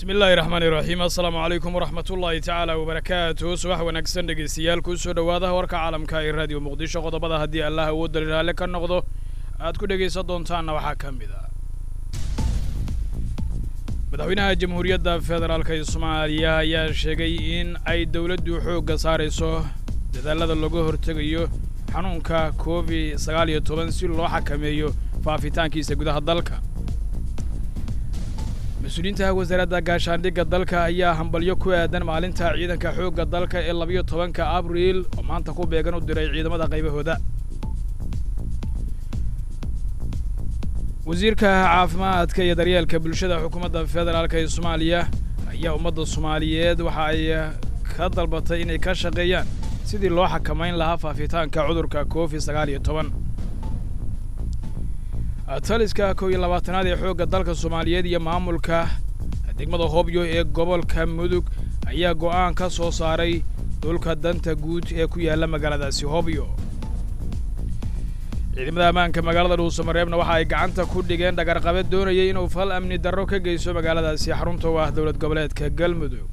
bismi illaahi raxmaani raxiim assalaamu calaykum waraxmat ullaahi tacaala wabarakaatu subax wanaagsan dhegaystayaal kusoo dhowaada warka caalamka ee raadiyo muqdisho qodobada haddii allah awoodali raalle ka noqdo aad ku dhegaysan doontaanna waxaa ka mid ah madaxweynaha jamhuuriyadda federaalk ee soomaaliya ayaa sheegay in ay dowladdu xoogga saarayso dadaalada looga hortegayo xanuunka covid sagaal iyo toban si loo xakameeyo faafitaankiisa gudaha dalka mas-uuliyiinta wasaaradda gaashaandhigga dalka ayaa hambalyo ku aadan maalinta ciidanka xoogga dalka ee labayo tobanka abriil oo maanta ku beegan u diray ciidamada qaybahooda wasiirka caafimaadka iyo daryeelka bulshada xukuumadda federaalk ee soomaaliya ayaa ummadda soomaaliyeed waxa ay ka dalbatay inay ka shaqeeyaan sidii loo xakamayn lahaa faafitaanka cudurka covid sagaal iyo toban taliska kow iyo labaatanaad ee xoogga dalka soomaaliyeed iyo maamulka degmada hobyo ee gobolka mudug ayaa go'aan ka soo saaray dhulka danta guud ee ku yaalla magaaladaasi hobyo ciidamada ammaanka magaalada dhuusamareebna waxa ay gacanta ku dhigeen dhagarqabe doonayay inuu fal amni darro ka geysto magaaladaasi xarunta u ah dowlad goboleedka galmudug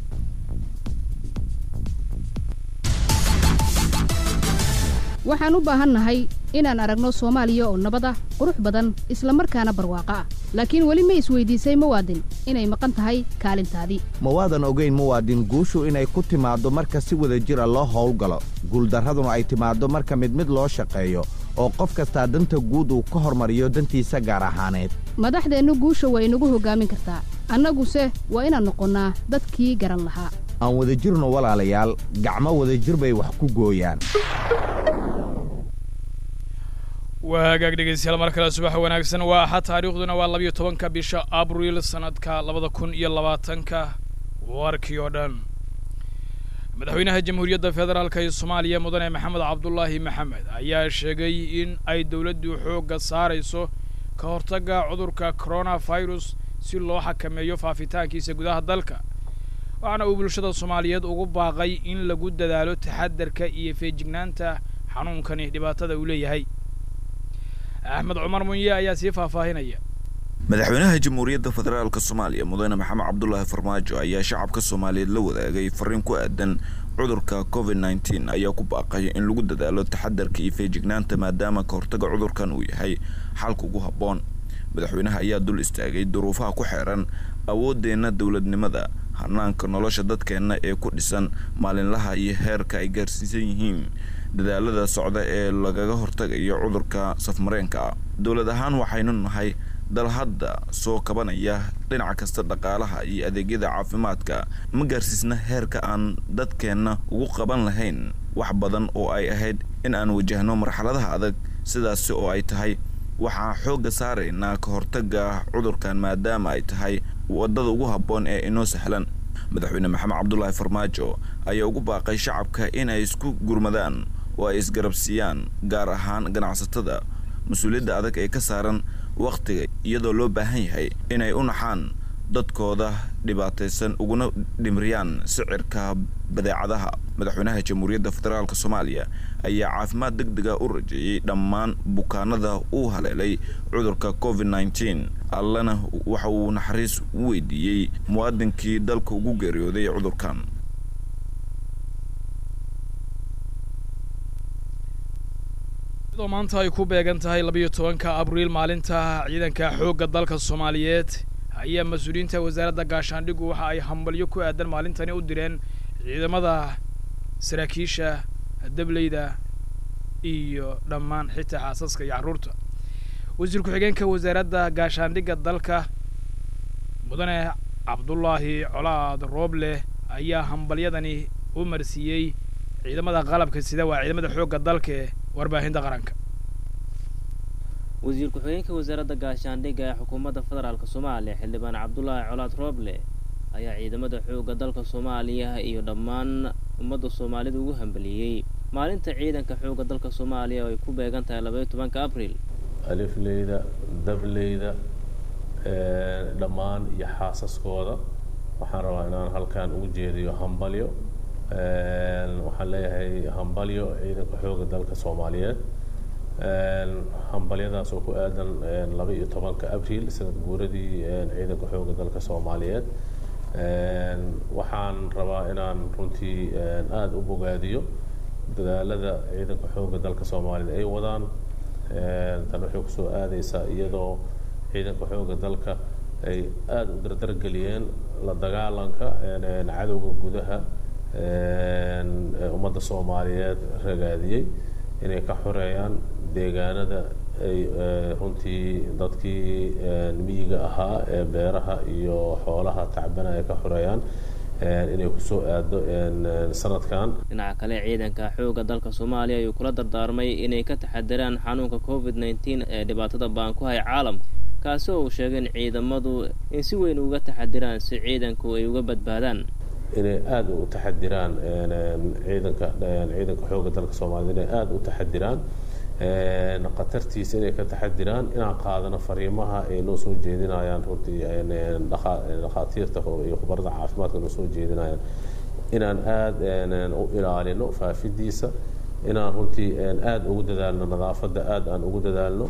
waxaan u baahannahay inaan aragno soomaaliya oo nabad ah qurux badan isla markaana barwaaqo ah laakiin weli ma isweydiisay muwaadin inay maqan tahay kaalintaadii ma waadan ogayn muwaadin guushu inay ku timaaddo marka si wada jira loo howlgalo guuldarraduna ay timaaddo marka mid mid loo shaqeeyo oo qof kastaa danta guud uu ka hormariyo dantiisa gaar ahaaneed madaxdeennu guusha waa inagu hoggaamin kartaa annaguse waa inaan noqonnaa dadkii garan lahaa aan wadajirno walaalayaal gacmo wadajir bay wax ku gooyaan waa hagaag dhegaystayaal mar kale subax wanaagsan waa axad taariikhduna waa labayo tobanka bisha abriil sanadka labada kun iyo labaatanka warkii oo dhan madaxweynaha jamhuuriyadda federaalk ee soomaaliya mudane maxamed cabdulaahi maxamed ayaa sheegay in ay dowladdu xoogga saarayso ka hortagga cudurka coronavirus si loo xakameeyo faafitaankiisa gudaha dalka waxaana uu bulshada soomaaliyeed ugu baaqay in lagu dadaalo taxadarka iyo feejignaanta xanuunkani dhibaatada uu leeyahay axmed cumar munye ayaa sii faahfaahinaya madaxweynaha jamhuuriyadda federaalka soomaaliya mudane maxamed cabdulaahi farmaajo ayaa shacabka soomaaliyeed la wadaagay fariin ku aadan cudurka covid nneteen ayaa ku baaqay in lagu dadaalo taxadarka iyo feejignaanta maadaama ka hortaga cudurkan uu yahay xalka ugu habboon madaxweynaha ayaa dul istaagay duruufaha ku xeeran awooddeenna dowladnimada hanaanka nolosha dadkeenna ee ku dhisan maalinlaha iyo heerka ay gaarsiisan yihiin dadaalada socda ee lagaga hortagayo cudurka safmareenka dowlad ahaan waxaynu nahay dal hadda soo kabanaya dhinac kasta dhaqaalaha iyo adeegyada caafimaadka ma gaarsiisna heerka aan dadkeenna ugu qaban lahayn wax badan oo ay ahayd in aan wajahno marxaladaha adag sidaasi oo ay tahay waxaa xoogga saaraynaa ka hortagga cudurkan maadaama ay tahay waddada ugu habboon ee inoo sahlan madaxweyne maxamed cabdulaahi farmaajo ayaa ugu baaqay shacabka inay isku gurmadaan oo ay isgarabsiiyaan gaar ahaan ganacsatada mas-uuliyadda adag ee ka saaran wakhtiga iyadoo loo baahan yahay inay u naxaan dadkooda dhibaataysan uguna dhimriyaan sicirka badeecadaha madaxweynaha jamhuuriyadda federaalk soomaaliya ayaa caafimaad deg dega u rajeeyey dhammaan bukaanada uu haleelay cudurka covid nneteen allana waxa uu naxariis u weydiiyey muwaadinkii dalka ugu geeriyooday cudurkan iyadoo maanta ay ku beegan tahay labayo tobanka abriil maalinta ciidanka xoogga dalka soomaaliyeed ayaa mas-uuliyiinta wasaaradda gaashaandhigu waxa ay hambalyo ku aadan maalintani u direen ciidamada saraakiisha dableyda iyo dhammaan xitaa xaasaska iyo carruurta wasiir ku-xigeenka wasaaradda gaashaandhigga dalka mudane cabdulaahi colaad rooble ayaa hambalyadani u marsiiyey ciidamada qalabka sida waa ciidamada xoogga dalka ee warbaahinta qaranka wasiir ku-xigeenka wasaaradda gaashaandhigga ee xukuumadda federaalk soomaaliya xildhibaan cabdulaahi colaad rooble ayaa ciidamada xoogga dalka soomaaliya iyo dhammaan ummadda soomaalida ugu hambaliyey maalinta ciidanka xoogga dalka soomaaliya oo ay ku beegan tahay labaiyo tobanka abriil alifleyda dableyda dhammaan iyo xaasaskooda waxaan rabaa inaan halkan ugu jeediyo hambalyo waxaan leeyahay hambalyo ciidanka xoogga dalka soomaaliyeed hambalyadaas oo ku aadan laba iyo tobanka abriil sanad guuradii ciidanka xoogga dalka soomaaliyeed waxaan rabaa inaan runtii aada u bogaadiyo dadaalada ciidanka xoogga dalka soomaalida ay wadaan tan waxay kusoo aadaysaa iyadoo ciidanka xoogga dalka ay aada u dardargeliyeen la dagaalanka cadowga gudaha ummadda soomaaliyeed ragaadiyey inay ka xoreeyaan deegaanada ay runtii dadkii miyiga ahaa ee beeraha iyo xoolaha tacbana ay ka xoreeyaan inay kusoo aado sanadkan dhinaca kale ciidanka xoogga dalka soomaaliya ayuu kula dardaarmay inay ka taxadiraan xanuunka covid nneteen ee dhibaatada baan ku haya caalamka kaasi oo uu sheegay in ciidamadu in si weyn uga taxadiraan si ciidanku ay uga badbaadaan inay aada u taxadiraan ciidanka ciidanka xoogga dalka soomaaliyed inay aada u taxadiraan khatartiisa inay ka taxadiraan inaan qaadano fariimaha ay noo soo jeedinayaan runtii dhakhaatiirta iyo khubarada caafimaadka noo soo jeedinayaan inaan aada u ilaalino faafidiisa inaan runtii aada ugu dadaalno nadaafadda aada aan ugu dadaalno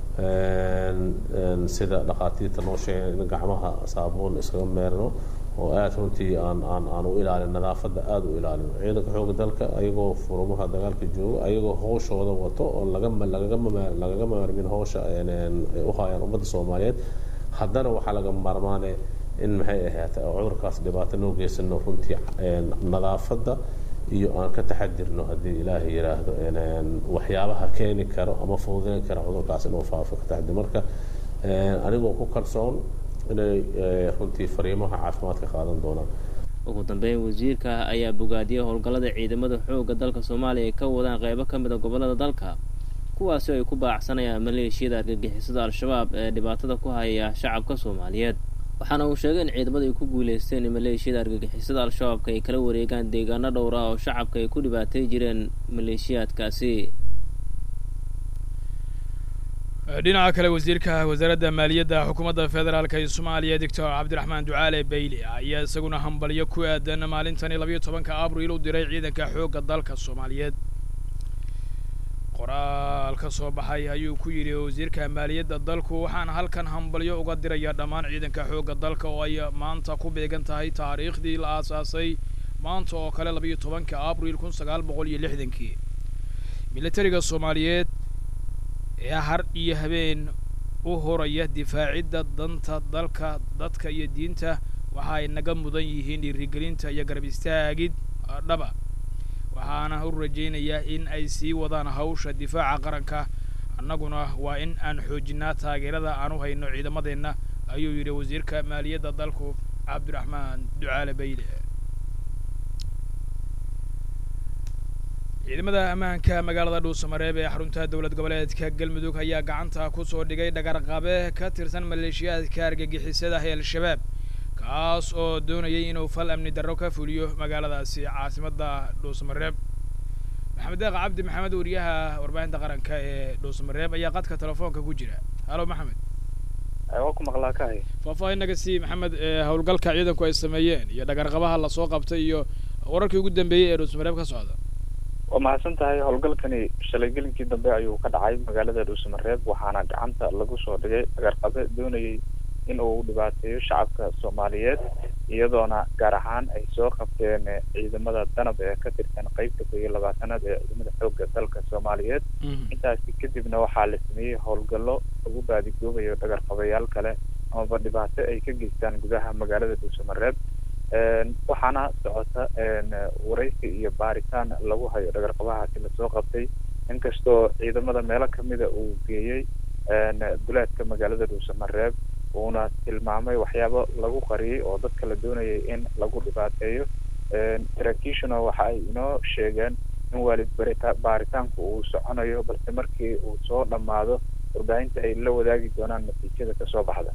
sida dhakhaatiirta noo sheegeen in gacmaha saabuun iskaga meerno oo aada runtii aan aan aan u ilaalin nadaafadda aada u ilaalino ciidanka xoogga dalka ayagoo furumaha dagaalka jooga ayagoo hawshooda wato oo lagama lagagama lagaga maarmin hawsha ay u hayaan ummadda soomaaliyeed haddana waxaa laga maarmaane in maxay ahaata cudurkaas dhibaato noo geysano runtii nadaafadda iyo aan ka taxadirno haddii ilaahay yidhaahdo waxyaabaha keeni karo ama fududeyn kara cudurkaas inuu faafo ka taxadir marka anigoo ku kalsoon inay runtii fariimaha caafimaadka qaadan doonaan ugu dambeyn wasiirka ayaa bogaadiyey howlgallada ciidamada xoogga dalka soomaaliya ay ka wadaan qeybo ka mid a gobollada dalka kuwaasi ay ku baacsanayaan maleeshiyada argagixisada al-shabaab ee dhibaatada ku haya shacabka soomaaliyeed waxaana uu sheegay in ciidamadu ay ku guuleysteen in maleeshiyada argagixisada al-shabaabka ay kala wareegaan deegaano dhowr ah oo shacabka ay ku dhibaatay jireen maleeshiyaadkaasi dhinaca kale wasiirka wasaaradda maaliyadda xukuumadda federaalk ee soomaaliya doctor cabdiraxmaan ducaale bayle ayaa isaguna hambalyo ku aadan maalintani labayo tobanka abriil u diray ciidanka xoogga dalka soomaaliyeed qoraal ka soo baxay ayuu ku yidhi wasiirka maaliyadda dalku waxaan halkan hambalyo uga diraya dhammaan ciidanka xoogga dalka oo ay maanta ku beegan tahay taariikhdii la aasaasay maanta oo kale labayo tobanka abriil kun sagaal boqol iyo lixdankii militariga soomaaliyeed ee har iyo habeen u horaya difaacidda danta dalka dadka iyo diinta waxa ay naga mudan yihiin dhiirigelinta iyo garab istaagid dhaba waxaana u rajaynayaa in ay sii wadaan hawsha difaaca qaranka annaguna waa in aan xoojinaa taageerada aan u hayno ciidamadeenna ayuu yidhi wasiirka maaliyadda dalku cabdiraxmaan ducaale bayle ciidamada ammaanka magaalada dhuusamareeb ee xarunta dowlad goboleedka galmudug ayaa gacanta ku soo dhigay dhagarqabe ka tirsan maleeshiyaadka argagixisada ee al-shabaab kaas oo doonayay inuu fal amni darro ka fuliyo magaaladaasi caasimadda dhuusamareeb maxamed deeq cabdi maxamed wariyaha warbaahinta qaranka ee dhuusamareeb ayaa qadka telefoonka ku jira halo maxamed waa ku maqlaa kahay faahfaahin naga sii maxamed howlgalka ciidanku ay sameeyeen iyo dhagarqabaha lasoo qabtay iyo wararkii ugu dambeeyey ee dhuusamareeb ka socda waa mahadsan tahay howlgalkani shalay gelinkii dambe ayuu ka dhacay magaalada dhuusamareeb waxaana gacanta lagu soo dhigay dhagarqabe doonayay in uu dhibaateeyo shacabka soomaaliyeed iyadoona gaar ahaan ay soo qabteen ciidamada danab ee ka tirsan qeybta koo iyo labaatanaad ee ciidamada xoogga dalka soomaaliyeed intaasi kadibna waxaa la sameeyey howlgallo lagu baadigoobayo dhagarqabayaal kale amaba dhibaato ay ka geystaan gudaha magaalada dhuusamareeb waxaana socota waraysi iyo baaritaan lagu hayo dhagarqabahaasi lasoo qabtay inkastoo ciidamada meelo kamida uu geeyey duleedka magaalada dhuusamareeb uuna tilmaamay waxyaabo lagu qariyey oo dadka la doonayay in lagu dhibaateeyo saraakiishuna waxa ay inoo sheegeen in waalid barita baaritaanku uu soconayo balse markii uu soo dhammaado warbaahinta ay la wadaagi doonaan natiijada kasoo baxda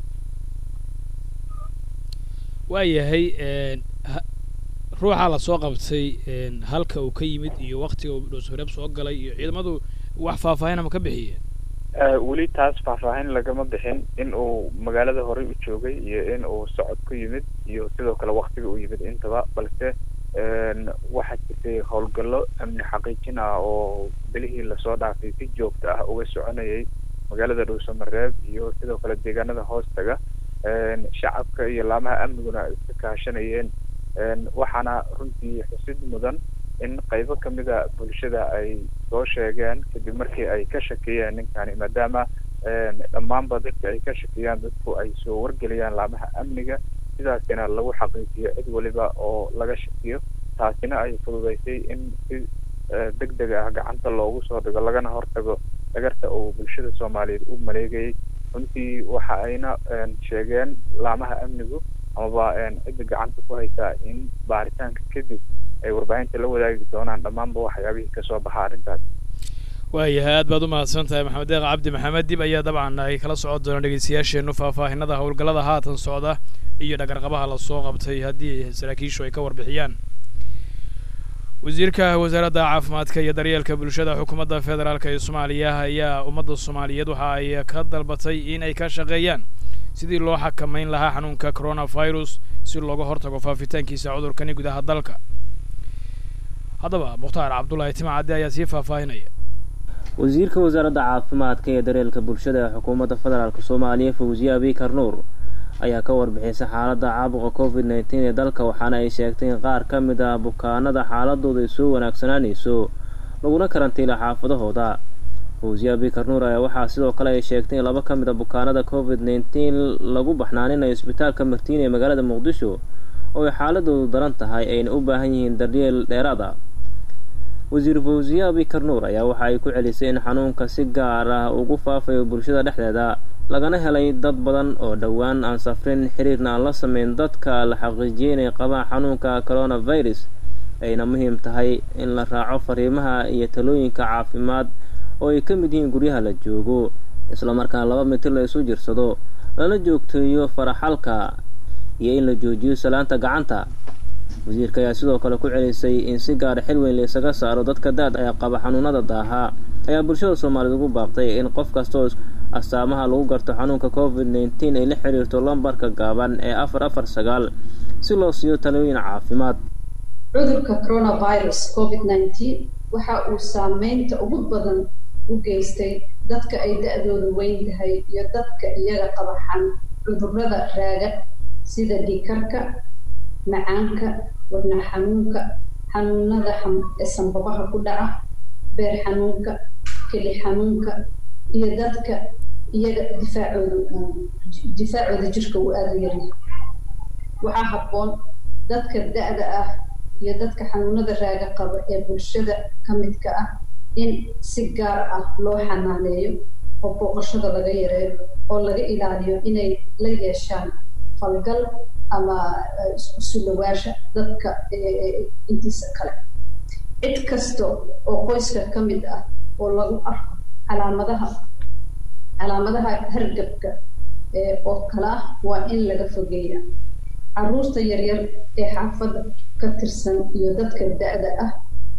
waayahay ruuxa lasoo qabtay halka uu ka yimid iyo waktiga uu dhuusmareeb soo galay iyo ciidamadu wax faahfaahin ama ka bixiyeen weli taas faahfaahin lagama bixin in uu magaalada horey u joogay iyo in uu socod ku yimid iyo sidoo kale waktiga uu yimid intaba balse waxaa jirtay howlgallo amni xaqiijin ah oo belihii lasoo dhaafay si joogta ah uga soconayay magaalada dhuusamareeb iyo sidoo kale deegaanada hoostaga shacabka iyo laamaha amniguna ay iska kaashanayeen waxaana runtii xusid mudan in qaybo kamida bulshada ay soo sheegeen kadib markii ay ka shakiyeen ninkani maadaama dhammaanba dadka ay ka shakiyaan dadku ay soo wargeliyaan laamaha amniga sidaasina lagu xaqiijiyo cid waliba oo laga shakiyo taasina ay fududeysay in si deg deg ah gacanta loogu soo dhigo lagana hortago dhagarta uu bulshada soomaaliyeed u maleegayay runtii waxa ayna sheegeen laamaha amnigu amaba cidda gacanta ku haysaa in baaritaanka kadib ay warbaahinta la wadaagi doonaan dhammaanba waxyaabihii kasoo baxa arrintaas waayahay aad baad u mahadsan tahay maxamed deeq cabdi maxamed dib ayaa dabcan ay kala socon doonaan dhegeystayaasheennu faahfaahinada howlgallada haatan socda iyo dhagarqabaha lasoo qabtay haddii saraakiishu ay ka warbixiyaan wasiirka wasaaradda caafimaadka iyo daryeelka bulshada xukuumadda federaalk ee soomaaliya ayaa ummadda soomaaliyeed waxa ay ka dalbatay in ay ka shaqeeyaan sidii loo xakamayn lahaa xanuunka coronavirus si looga hortago faafitaankiisa cudurkani gudaha dalka haddaba mukhtaar cabdullaahi timacadde ayaa sii faahfaahinaya wasiirka wasaaradda caafimaadka iyo daryeelka bulshada ee xukuumadda federaalk soomaaliya fawziye abikar nuur ayaa ka warbixisay xaaladda caabuqa covid nneteen ee dalka waxaana ay sheegtay in qaar ka mid ah bukaanada xaaladooda ay soo wanaagsanaanayso laguna karantiila xaafadahooda fawziye abikar nuur ayaa waxaa sidoo kale ay sheegtay in laba ka mid a bukaanada covid nneteen lagu baxnaaninayo isbitaalka martiin ee magaalada muqdisho oo ay xaaladoodu daran tahay ayna u baahan yihiin daryeel dheeraad ah wasiir fawziye abikar nuur ayaa waxa ay ku celisay in xanuunka si gaar ah ugu faafayo bulshada dhexdeeda lagana helay dad badan oo dhowaan aan safrin xiriirna aan la sameyn dadka la xaqiijiyay inay qabaan xanuunka coronavirus ayna muhiim tahay in la raaco fariimaha iyo talooyinka caafimaad oo ay ka mid yihiin guryaha la joogo islamarkaana laba mitir la isu jirsado lana joogteeyo faraxalka iyo in la joojiyo salaanta gacanta wasiirka ayaa sidoo kale ku celisay in si gaara xil weyn laysaga saaro dadka daad ee qaba xanuunada daaha ayaa bulshada soomaaliyeed ugu baaqtay in qof kastaoo astaamaha lagu garto xanuunka covid nneteen ay la xiriirto lambarka gaaban ee afar afar sagaal si loo siiyo talooyin caafimaad cudurka coronavirus covid nneteen waxa uu saameynta ugu badan u geystay dadka ay da-doodu weyn tahay iyo dadka iyaga qaba xan cudurrada raaga sida dhiikarka macaanka wadna xanuunka xanuunada ee sanbabaha ku dhaca beer xanuunka keli xanuunka iyo dadka iyaga difaacooda difaacooda jirka uu aada u yaryahay waxaa habboon dadka da-da ah iyo dadka xanuunada raaga qaba ee bulshada ka midka ah in si gaar ah loo xanaaneeyo oo booqashada laga yareeyo oo laga ilaaliyo inay la yeeshaan falgal ama isku sulawaasha dadka intiisa kale cid kasta oo qoyska ka mid ah oo lagu arko calaamadaha calaamadaha hargabka oo kale ah waa in laga fogeeya caruurta yaryar ee xaafadda ka tirsan iyo dadka da-da ah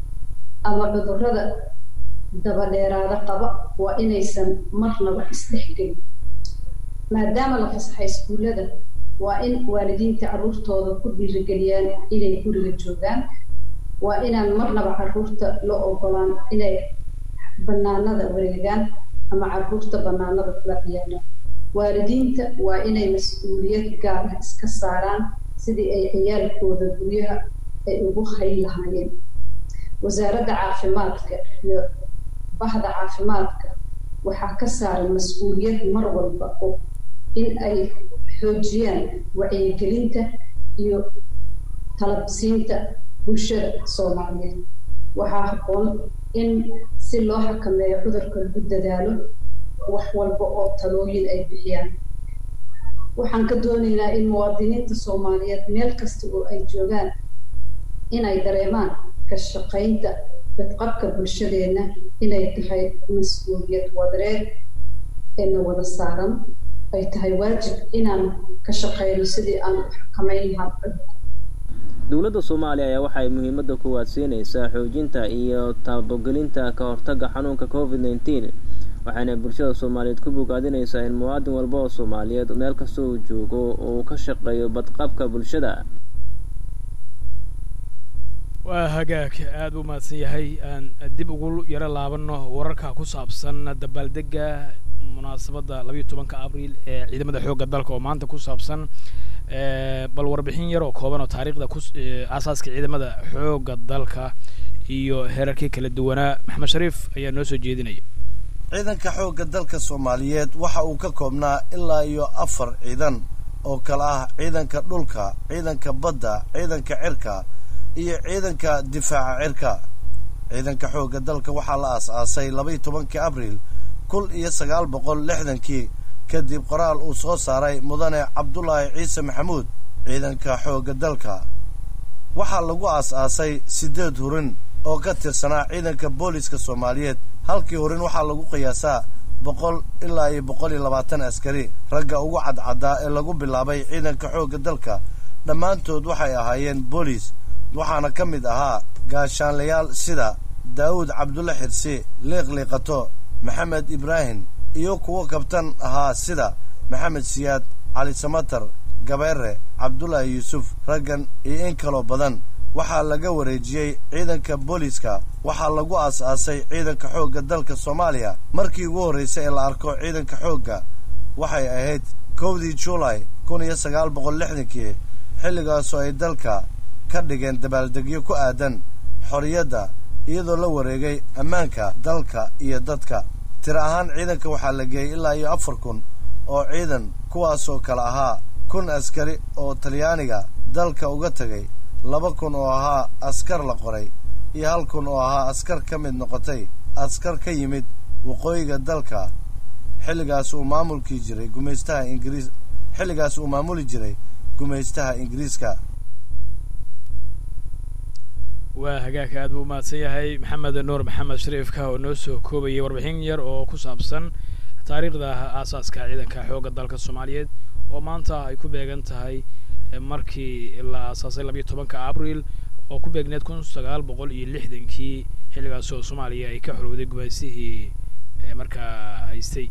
ama cudurrada dabadheeraada qaba waa inaysan marnaba isdhexgelin maadaama la fasaxay iskuullada waa in waalidiinta carruurtooda ku dhiirigeliyaan inay guriga joogaan waa inaan marnaba carruurta loo ogolaan inay bannaanada wareegaan ama carruurta bannaanada kula ciyaaraan waalidiinta waa inay mas-uuliyad gaar ah iska saaraan sidii ay ciyaalkooda guryaha ay ugu hayn lahaayeen wasaaradda caafimaadka iyo bahda caafimaadka waxaa ka saaran mas-uuliyad mar walba oo in ay xoojiyaan wacyigelinta iyo talabsiinta bulshada soomaaliyeed waxaa habboon in si loo xakameeyo cudurka lagu dadaalo wax walba oo talooyin ay bixiyaan waxaan ka doonaynaa in muwaadiniinta soomaaliyeed meel kasta oo ay joogaan inay dareemaan ka shaqaynta badqabka bulshadeenna inay tahay mas-uuliyad wadareed eena wada saaran ay tahay waajib inaan ka shaqeyno sidii aan u xakamayn lahaa cudurka dowladda soomaaliya ayaa waxay muhiimadda koowaad siinaysaa xoojinta iyo taabogelinta ka hortagga xanuunka covid nneteen waxayna bulshada soomaaliyeed ku bogaadinaysaa in muwaadin walba oo soomaaliyeed meel kasta uu joogo uu ka shaqeeyo badqabka bulshada waa hagaag aada u mahadsan yahay aan dib ugu yaro laabano wararka ku saabsan dabaaldega munaasabadda labayo tobanka abriil ee ciidamada xoogga dalka oo maanta ku saabsan bal warbixin yar oo kooban oo taariikhda ku aasaaska ciidamada xoogga dalka iyo heerarkii kala duwanaa maxamed shariif ayaa noo soo jeedinaya ciidanka xoogga dalka soomaaliyeed waxa uu ka koobnaa ilaa iyo afar ciidan oo kale ah ciidanka dhulka ciidanka badda ciidanka cirka iyo ciidanka difaaca cirka ciidanka xoogga dalka waxaa la aas-aasay labaiyo tobankii abriil kun iyo sagaal boqol lixdankii kadib qoraal uu soo saaray mudane cabdulaahi ciise maxamuud ciidanka xoogga dalka waxaa lagu aas-aasay siddeed hurin oo ka tirsanaa ciidanka booliska soomaaliyeed halkii hurin waxaa lagu qiyaasaa boqol ilaa iyo boqol iyo labaatan askari ragga ugu cadcaddaa ee lagu bilaabay ciidanka xoogga dalka dhammaantood waxay ahaayeen boolis waxaana ka mid ahaa gaashaanlayaal sida daawud cabdulle xirsi liiqliiqato maxamed ibraahim iyo kuwo kabtan ahaa sida maxamed siyaad cali samatar gabeere cabdulaahi yuusuf raggan iyo in kaloo badan waxaa laga wareejiyey ciidanka booliska waxaa lagu aas-aasay ciidanka xoogga dalka soomaaliya markii ugu horraysay ee la arko ciidanka xoogga waxay ahayd kowdii juulay kun iyo sagaal boqol lixdankii xilligaasoo ay dalka ka dhigeen dabaaldegyo ku aadan xorriyadda iyadoo la wareegay ammaanka dalka iyo dadka tiro ahaan ciidanka waxaa la geeyey ilaa iyo afar kun oo ciidan kuwaasoo kale ahaa kun askari oo talyaaniga dalka uga tegay laba kun oo ahaa askar la qoray iyo hal kun oo ahaa askar ka mid noqotay askar ka yimid waqooyiga dalka xilligaas uu maamulkii jiray gumaystaha ingiriis xilligaas uu maamuli jiray gumaystaha ingiriiska waa hagaagka aad buu umahadsan yahay maxamed nuur maxamed shariifka oo noo soo koobayay warbixin yar oo ku saabsan taariikhda aasaaska ciidanka xoogga dalka soomaaliyeed oo maanta ay ku beegan tahay markii la aasaasay labayo tobanka abriil oo ku beegneed kun sagaal boqol iyo lixdankii xilligaas oo soomaaliya ay ka xorowday gumaysihii markaa haystay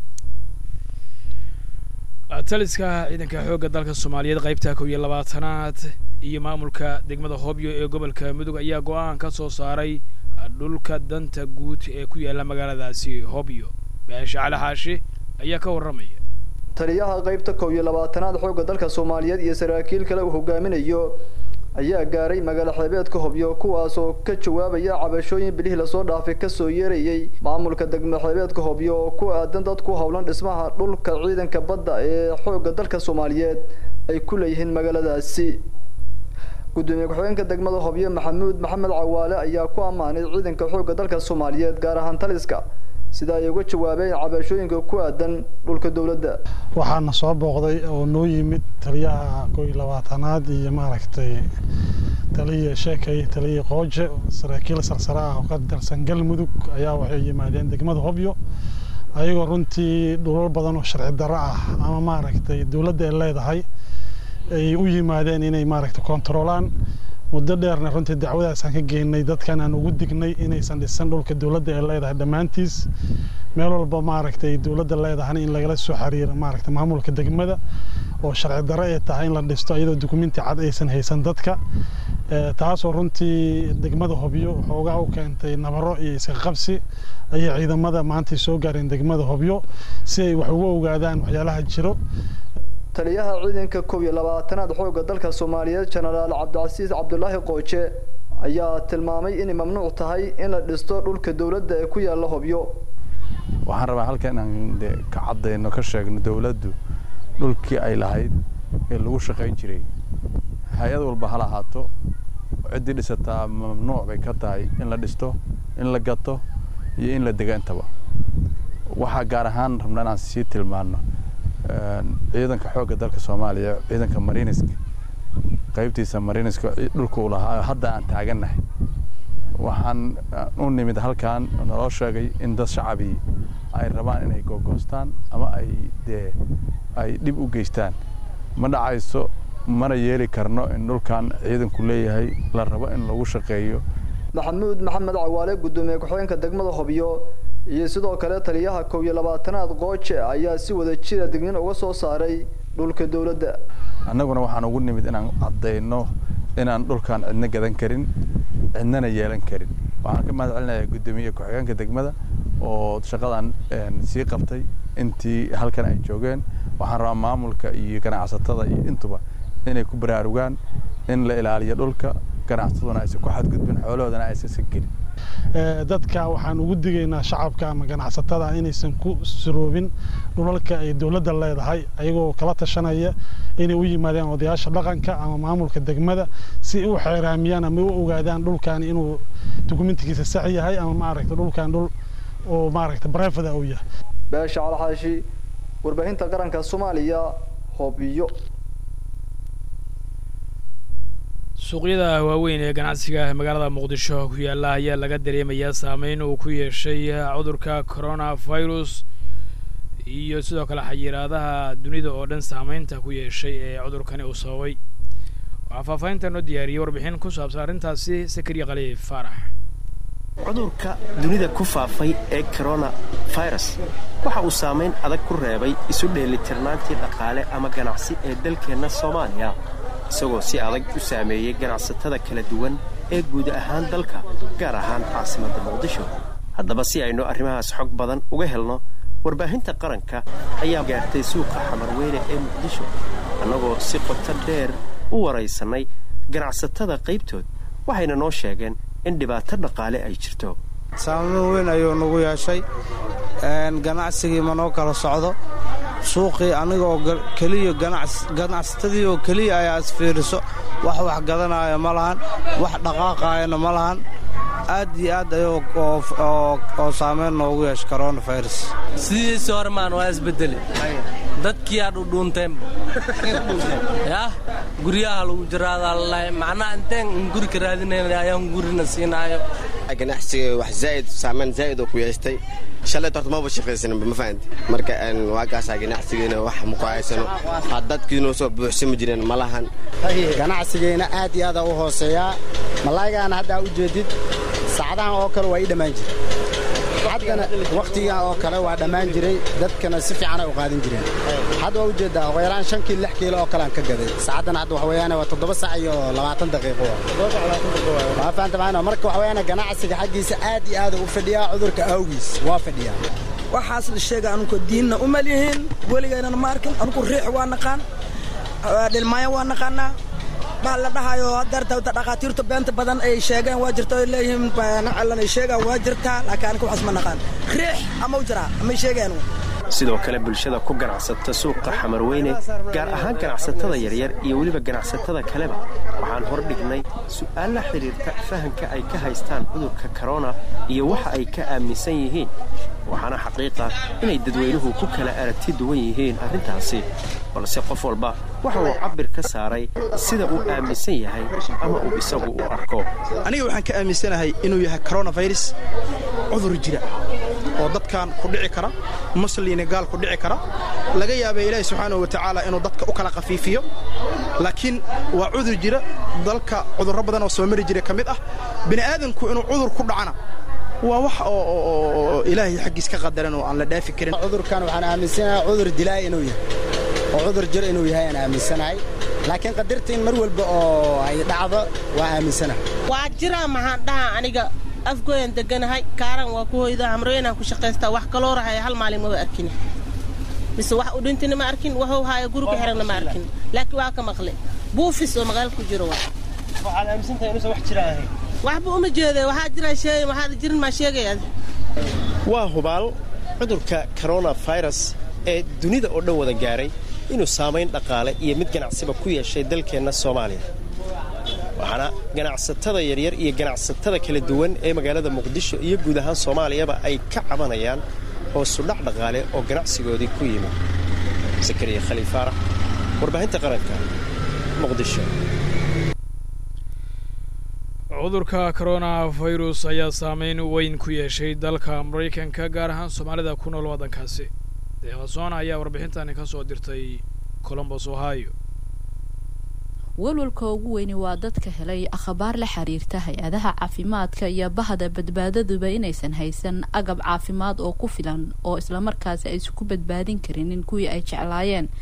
taliska ciidanka xoogga dalka soomaaliyeed qaybta kow iyo labaatanaad iyo maamulka degmada hobyo ee gobolka mudug ayaa go-aan ka soo saaray dhulka danta guud ee ku yaalla magaaladaasi hobyo baashe cali xaashi ayaa ka warramaya taliyaha qaybta kow iyo labaatanaad xoogga dalka soomaaliyeed iyo saraakiil kale uu hogaaminayo ayaa gaaray magaalo xeebeedka hobyo kuwaasoo ka jawaabaya cabashooyin bilihii lasoo dhaafay kasoo yeerayay maamulka degmo xeebeedka hobyo oo ku aadan dad ku howlan dhismaha dhulka ciidanka badda ee xoogga dalka soomaaliyeed ay ku leeyihiin magaaladaasi gudoomiye ku-xigeenka degmada hobyo maxamuud maxamed cawaale ayaa ku ammaanay ciidanka xoogga dalka soomaaliyeed gaar ahaan taliska sida ay uga jawaabeen cabashooyinka ku aadan dhulka dowladda waxaana soo booqday oo noo yimid taliyaha kow iyo labaatanaad iyo maaragtay taliya sheekay taliya qooje saraakiil sarsare ah oo ka tirsan galmudug ayaa waxay yimaadeen degmada hobyo ayagoo runtii dhulal badan oo sharci darro ah ama maaragtay dowladda ay leedahay ay u yimaadeen inay maaragtay kontaroolaan muddo dheerna runtii dacwadaasaan ka geynay dadkan aan ugu dignay inaysan dhisan dhulka dowladda ee leedahay dhammaantiis meel walba maaragtay dowladda leedahana in lagala soo xiriiro maaragtay maamulka degmada oo sharci darro ay tahay in la dhisto iyadoo dukumenti cad aysan haysan dadka taasoo runtii degmada hobyo xoogaa u keentay nabaro iyo iska qabsi ayay ciidamada maantay soo gaareen degmada hobyo si ay wax uga ogaadaan waxyaalaha jiro taliyaha ciidanka kow iyo labaatanaad xoogga dalka soomaaliyeed jenaraal cabdicasiis cabdulaahi qooje ayaa tilmaamay inay mamnuuc tahay in la dhisto dhulka dowladda ee ku yaalla hobyo waxaan rabaa halka inaan de ka caddayno ka sheegno dowladdu dhulkii ay lahayd ee lagu shaqayn jiray hay-ad walba ha lahaato ciddii dhisataa mamnuuc bay ka tahay in la dhisto in la gato iyo in la dego intaba waxaa gaar ahaan rabna inaan sii tilmaano ciidanka xoogga dalka soomaaliya ciidanka mariiniska qaybtiisa mariiniska dhulka uu lahaa hadda aan taagannahay waxaan u nimid halkan naloo sheegay in dad shacabii ay rabaan inay googoostaan ama ay dee ay dhib u geystaan ma dhacayso mana yeeli karno in dhulkan ciidanku leeyahay la rabo in lagu shaqeeyo maxamuud maxamed cawaale gudoomiye ku-xigeenka degmada hobyo iyo sidoo kale taliyaha kow iyo labaatanaad qooje ayaa si wada jira dignin uga soo saaray dhulka dowladda annaguna waxaan ugu nimid inaan caddayno inaan dhulkan cidna gadan karin cidnana yeelan karin waxaan ka mahad celinayaa guddoomiye ku-xigeenka degmada oo shaqadan sii qabtay intii halkan ay joogeen waxaan rabaa maamulka iyo ganacsatada iyo intuba inay ku baraarugaan in la ilaaliyo dhulka ganacsataduna aysan ku xadgudbin xoolahoodana aysan sagelin dadka waxaan ugu digaynaa shacabka ama ganacsatada inaysan ku suroobin dhulalka ay dowladda leedahay ayagoo kala tashanaya inay u yimaadaan odayaasha dhaqanka ama maamulka degmada si u xeeraamiyaan ama u ogaadaan dhulkan inuu dukumentigiisa sax yahay ama maaragta dhulkan dhul oo maaragta barefada uu yahay beesha calxaashi warbaahinta qaranka soomaaliya hoobiyo suuqyada waaweyn ee ganacsiga magaalada muqdisho ku yaalla ayaa laga dareemayaa saameyn uu ku yeeshay cudurka coronavirus iyo sidoo kale xayiraadaha dunida oo dhan saameynta ku yeeshay ee cudurkani uu sababay waxaa faahfaahinta noo diyaariyey warbixin ku saabsan arrintaasi sakariya khaliif faarax cudurka dunida ku faafay ee coronavirus waxa uu saamayn adag ku reebay isu dheelitirnaantii dhaqaale ama ganacsi ee dalkeenna soomaaliya isagoo si adag u saameeyey ganacsatada kala duwan ee guud ahaan dalka gaar ahaan caasimadda muqdisho haddaba si aynu arrimahaas xog badan uga helno warbaahinta qaranka ayaa gaartay suuqa xamarweyne ee muqdisho annagoo si qoto dheer u waraysannay ganacsatada qaybtood waxayna noo sheegeen in dhibaato dhaqaale ay jirto saamayn weyn ayuu nagu yeeshay ganacsigii ma noo kala socdo suuqii anigaoo keliya ganacsatadii oo keliya ayaa isfiiriso wax wax gadanaayo ma lahan wax dhaqaaqaayana ma lahan aad iyo aad ayuu oo saamayn noogu yeeshay coronavirus sidiisii hore maan waa isbedeli dadkii aa dhudhuunteenba yah guryaha lagu jiraadaa lalahay macnaha inteen guri ka raadinayna ayaan gurina siinaayo ganacsiga wax zaa'id saamayn zaa'id oo ku yeestay shalay horta maba shaqaysaninba ma fahanti marka waa kaasaa ganacsigeena wax muku haysano ha dadkiinoo soo buuxsami jireen ma lahan ganacsigeena aad iyo aada u hooseeyaa malaaygaana haddaa u jeedid saacadahan oo kale waa ii dhammaan jira haddana wakhtigan oo kale waa dhammaan jiray dadkana si fiicanay u qaadan jireen hadda waa ujeeddaa ugu yaraan shan kiilo lix kiilo oo kale aan ka gaday saacaddana hadda waxa weeyaan waa toddoba sac iyo labaatan daqiiqo waa fahamta maana marka waxa weeyaan ganacsiga xaggiisa aad iyo aad u fadhiyaa cudurka awgiis waa fadhiyaa waxaas la sheega anugu diinna u malyihiin weligaynana ma arkin anugu riix waa naqaan dhilmaayo waa naqaanaa baa la dhahayo hadeerta dhakhaatiirtu beenta badan ay sheegeen waa jirta ay leeyihiin nacalan ay sheegaan waa jirtaa laakiin aniga waxaas ma naqaan riix ama u jiraa amay sheegeen sidoo kale bulshada ku ganacsata suuqa xamarweyne gaar ahaan ganacsatada yaryar iyo weliba ganacsatada kaleba waxaan hor dhignay su'aal la xidhiirta fahamka ay ka haystaan cudurka korona iyo waxa ay ka aaminsan yihiin waxaana xaqiiqa inay dadweynuhu ku kala aragti duwan yihiin arrintaasi balse qof walba waxa uu cabbir ka saaray sida uu aaminsan yahay ama uu isagu u arko aniga waxaan ka aaminsanahay inuu yahay koronafirus cudur jira oo dadkan ku dhici kara musliina gaal ku dhici kara laga yaaba ilaahi subxaanahu wa tacaala inuu dadka u kala khafiifiyo laakiin waa cudur jira dalka cudurro badan oo soo mari jira ka mid ah bini aadanku inuu cudur ku dhacana waa wax oo ilaahay xaggiis ka qadaran oo aan la dhaafi karin cudurkan waxaan aaminsanahay cudur dilaa inuu yahay oo cudur jir inuu yahay aan aaminsanahay laakiin qadartiin mar walba oo ay dhacdo waa aaminsanahay waa jiraa maxaan dhahaa aniga afgooyan deganahay kaaran waa ku hoyda hamrooyanaan ku shaqaystaa wax kaloo rahaya hal maalin maba arkin mise wax u dhintina ma arkin waxuu haaya guriga xiranna ma arkin laakiin waa ka maqle buufis oo magaalo ku jiro waa waxaad aaminsantahay inuusan wax jira ahayn waxba uma jeeda waxaa jira sheegay waxaad jirin maa sheegayaad waa hubaal cudurka koronafirus ee dunida oo dhan wada gaaray inuu saamayn dhaqaale iyo mid ganacsiba ku yeeshay dalkeenna soomaaliya waxaana ganacsatada yaryar iyo ganacsatada kala duwan ee magaalada muqdisho iyo guud ahaan soomaaliyaba ay ka cabanayaan hoosudhac dhaqaale oo ganacsigoodii ku yimid sakariya khaliil faarax warbaahinta qaranka muqdisho cudurka coronavirus ayaa saameyn weyn ku yeeshay dalka maraykanka gaar ahaan soomaalida ku nool waddankaasi deeqasoona ayaa warbixintani ka soo dirtay colombos ohio walwalka ugu weyni waa dadka helay akhbaar la xiriirta hay-adaha caafimaadka iyo bahda badbaadaduba inaysan haysan agab caafimaad oo ku filan oo islamarkaasi aysan ku badbaadin karinin kuwii ay jeclaayeen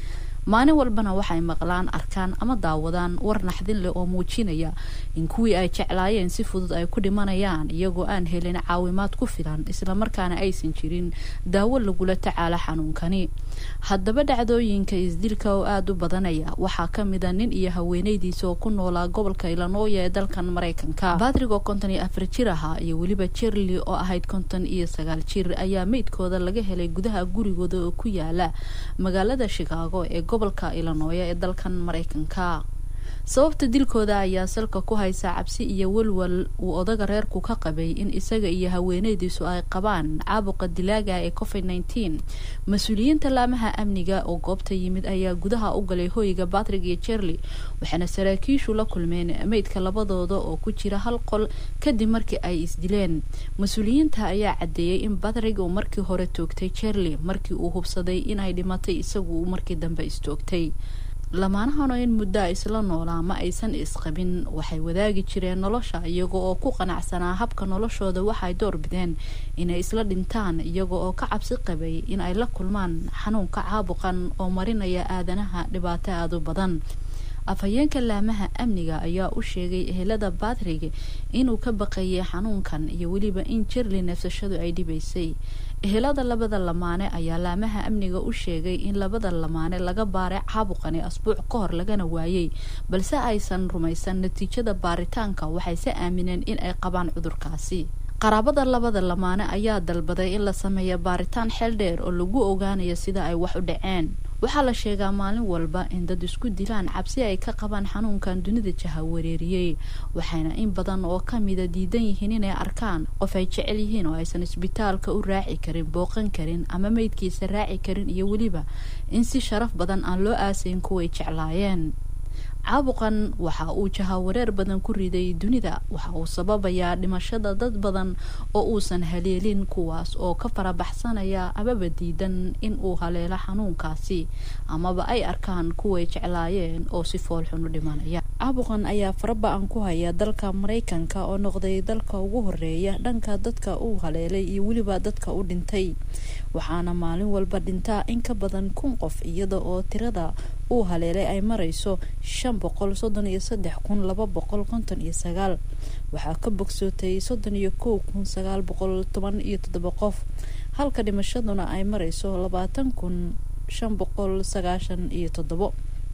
maalin walbana waxay maqlaan arkaan ama daawadaan war naxdin leh oo muujinaya in kuwii ay jeclaayeen si fudud ay ku dhimanayaan iyagoo aan helin caawimaad ku filan islamarkaana aysan jirin daawo lagula tacaalo xanuunkani haddaba dhacdooyinka isdilka oo aada u badanaya waxaa ka mida nin iyo haweeneydiisa oo ku noolaa gobolka ilanooya ee dalkan maraykanka badrig oo konton iyo afar jir ahaa iyo weliba jerli oo ahayd konton iyo sagaal jir ayaa meydkooda laga helay gudaha gurigooda oo ku yaala magaalada shikaago ee gobolka ilanooya ee dalkan maraykanka sababta dilkooda ayaa salka ku haysa cabsi iyo walwal uu odaga reerku ka qabay in isaga iyo haweeneydiisu ay qabaan caabuqa dilaaga ee covid nneteen mas-uuliyiinta laamaha amniga oo goobta yimid ayaa gudaha u galay hoyga batrig iyo jerli waxaana saraakiishu la kulmeen meydka labadooda oo ku jira hal qol kadib markii ay isdileen mas-uuliyiinta ayaa cadeeyey in batrig uu markii hore toogtay jerli markii uu hubsaday inay dhimatay isagu markii dambe istoogtay lamaanahanoo in muddo a isla noolaa ma aysan isqabin waxay wadaagi jireen nolosha iyaga oo ku qanacsanaa habka noloshooda waxay door bideen inay isla dhintaan iyaga oo ka cabsi qabay in ay la kulmaan xanuunka caabuqan oo marinaya aadanaha dhibaato aada u badan afhayeenka laamaha amniga ayaa u sheegay ehelada batrig inuu ka baqayay xanuunkan iyo weliba in jerli neefsashadu ay dhibaysay ehelada labada lamaane ayaa laamaha amniga u sheegay in labada lamaane laga baaray caabuqani asbuuc ka hor lagana waayey balse aysan rumaysan natiijada baaritaanka waxayse aamineen in ay qabaan cudurkaasi qaraabada labada lamaane ayaa dalbaday in la sameeyo baaritaan xeel dheer oo lagu ogaanayo sida ay wax u dhaceen waxaa la sheegaa maalin walba in dad isku dilaan cabsi ay ka qabaan xanuunkan dunida jahawareeriyey waxayna in badan oo kamida diidan yihiin inay arkaan qof ay jecel yihiin oo aysan isbitaalka u raaci karin booqan karin ama meydkiisa raaci karin iyo weliba in si sharaf badan aan loo aasayn kuway jeclaayeen caabuqan waxa uu jahawareer badan ku riday dunida waxa uu sababayaa dhimashada dad badan oo uusan haleelin kuwaas oo ka farabaxsanaya amaba diidan in uu haleelo xanuunkaasi amaba ay arkaan kuway jeclaayeen oo si foolxun u dhimanaya caabuqan ayaa faraba-an ku haya dalka maraykanka oo noqday dalka ugu horeeya dhanka dadka uu haleelay iyo weliba dadka u dhintay waxaana maalin walba dhintaa in ka badan kun qof iyada oo tirada uu haleelay ay marayso shan boqol soddon iyo saddex kun laba boqol konton iyo sagaal waxaa ka bogsootay soddon iyo kow kun sagaal boqol toban iyo toddoba qof halka dhimashaduna ay marayso labaatan kun shan boqol sagaashan iyo toddobo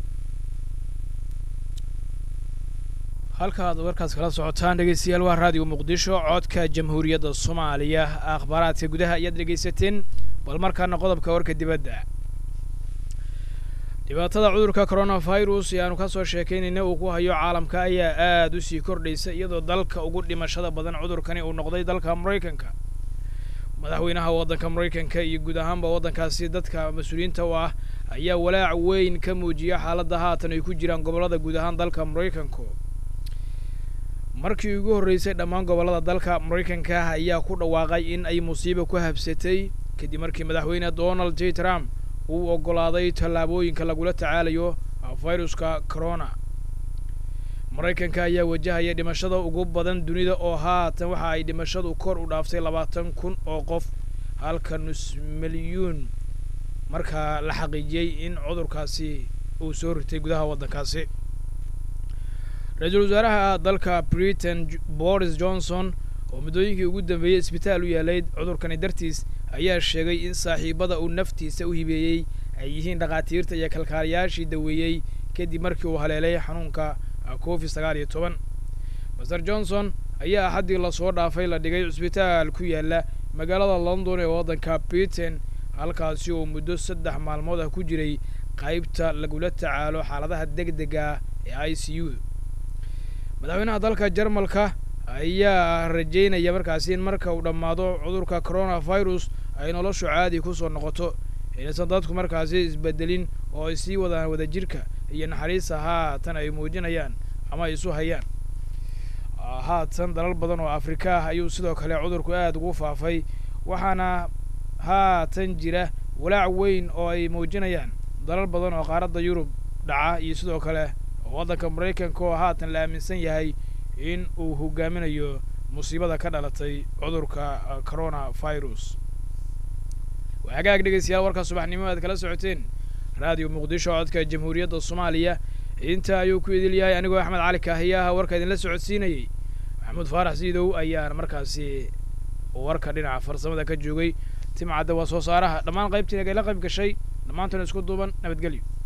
halka aad warkaas kala socotaan dhegeystayaal waa raadiyo muqdisho codka jamhuuriyadda soomaaliya akhbaaraadka gudaha ayaad dhegeysateen bal markaana qodobka warka dibadda dhibaatada cudurka coronavirus ee aanu ka soo sheekaynayna uu ku hayo caalamka ayaa aada u sii kordhaysa iyadoo dalka ugu dhimashada badan cudurkani uu noqday dalka maraykanka madaxweynaha waddanka maraykanka iyo guud ahaanba waddankaasi dadka mas-uuliyiinta u ah ayaa walaac weyn ka muujiya xaaladda haatan ay ku jiraan gobollada guud ahaan dalka maraykanku markii ugu horreysay dhammaan gobollada dalka maraykanka ah ayaa ku dhawaaqay in ay musiibo ku habsatay kadib markii madaxweyne donald j trump uu oggolaaday tallaabooyinka lagula tacaalayo viruska corona maraykanka ayaa wajahaya dhimashada ugu badan dunida oo haatan waxa ay dhimashadu kor u dhaaftay labaatan kun oo qof halka nus milyuun markaa la xaqiijiyey in cudurkaasi uu soo ritay gudaha waddankaasi ra-iisul wasaaraha dalka britain boris johnson oo muddooyinkii ugu dambeeyey isbitaal u yaalayd cudurkani dartiis ayaa sheegay in saaxiibada uu naftiisa u hibeeyey ay yihiin dhakhaatiirta iyo kalkaaliyaashii daweeyey kadib markii uu haleelay xanuunka covid sagaal iyo toban master johnson ayaa axaddii lasoo dhaafay la dhigay cisbitaal ku yaala magaalada london ee waddanka britain halkaasi oo muddo saddex maalmood ah ku jiray qaybta lagula tacaalo xaaladaha deg dega ee i c u madaxweynaha dalka jarmalka ayaa rajeynaya markaasi in marka uu dhammaado cudurka coronavirus ay noloshu caadi kusoo noqoto inaysan dadku markaasi isbedelin oo ay sii wadaan wadajirka iyo naxariista haatan ay muujinayaan ama ay isu hayaan haatan dalal badan oo afrika ah ayuu sidoo kale cudurku aada ugu faafay waxaana haatan jira walaac weyn oo ay muujinayaan dalal badan oo qaaradda yurub dhaca iyo sidoo kale waddanka maraykanka oo haatan la aaminsan yahay in uu hogaaminayo musiibada ka dhalatay cudurka corona virus waa hagaag dhegeystayaal warka subaxnimo aad kala socoteen raadiyo muqdisho codka jamhuuriyadda soomaaliya inta ayuu ku idil yahay anigoo axmed cali kaahiyaha warka idinla socodsiinayey maxamuud faarax siidow ayaan markaasi warka dhinaca farsamada ka joogay timcadda waa soo saaraha dhammaan qaybtii nagala qayb gashay dhammaantuna isku duuban nabadgelyo